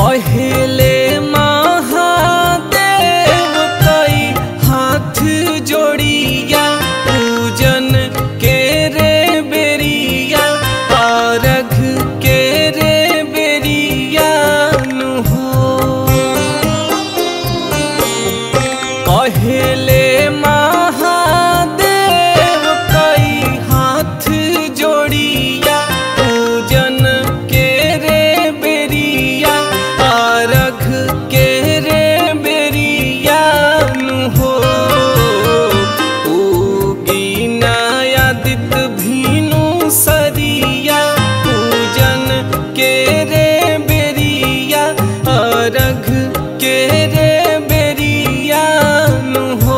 पहले महादेव कई हाथ जोड़िया पूजन के रे बेरिया अर्घ के रे बेरिया नु हो पहले महादेव कई हाथ जोड़िया पूजन के रे बेरिया अर्घ के रे बेरिया नु हो उगी नायादित भीनु सरिया पूजन के रे बेरिया अर्घ के रे बेरिया नु हो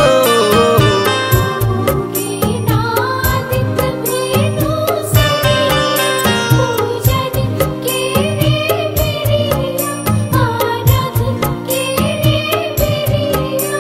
नादित भेनु सरिया पूजन के रे बेरिया आराध के रे बेरिया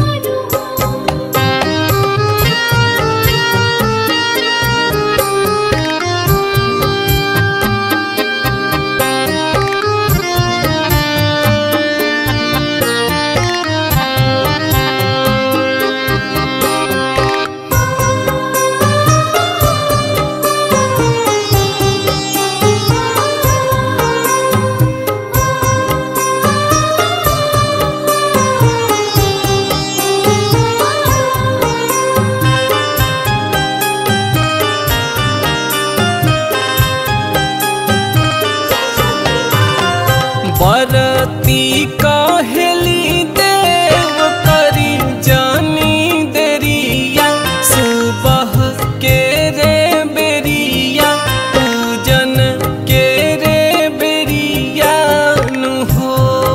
बरती कहेली देव करी जानी देरिया सुबह के रे बेरिया पूजन के रे बेरिया नु हो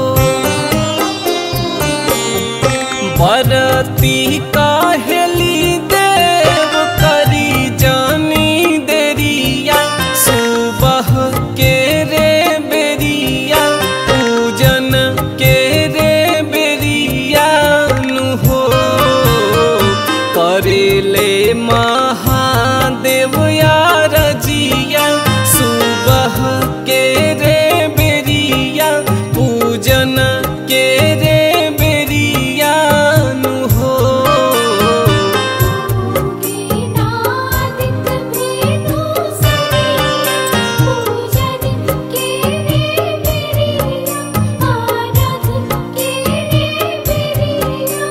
बरती कहेली देव करी जानी देरिया सुबह के रे बेरिया पूजन के रे बेरिया नु हो करेले महादेव यार जिया सुबह के रे बेरिया पूजन के रे बेरिया नु हो नादित भेनु सरिया पूजन के रे बेरिया आराध के रे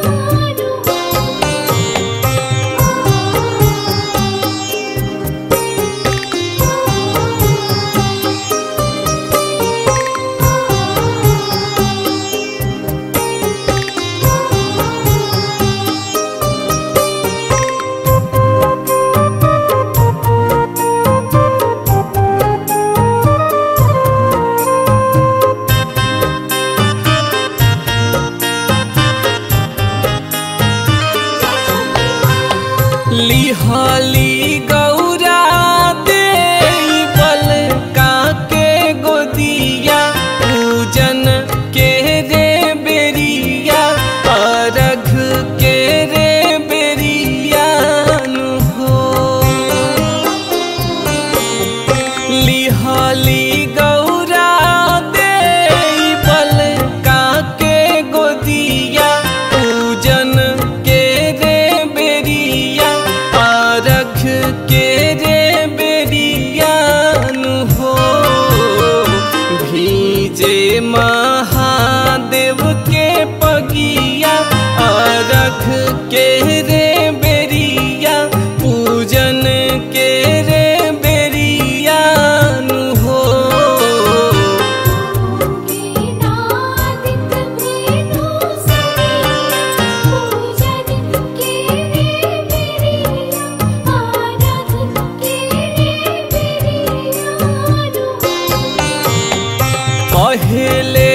लिहाली गौरा दे बल काके गोदिया पूजन के रे बेरिया अर्घ के रे बेरिया नु हो लिहाली गौरा दे बल काके गोदिया पूजन के रे बेरिया अर्घ के रे बेरिया नु हो भीजे महादेव के पगिया अर्घ के रे बेरिया पूजन के रे बेरिया नु हो नादित भेनु सरिया पूजन के रे बेरिया आराध के रे बेरिया पहले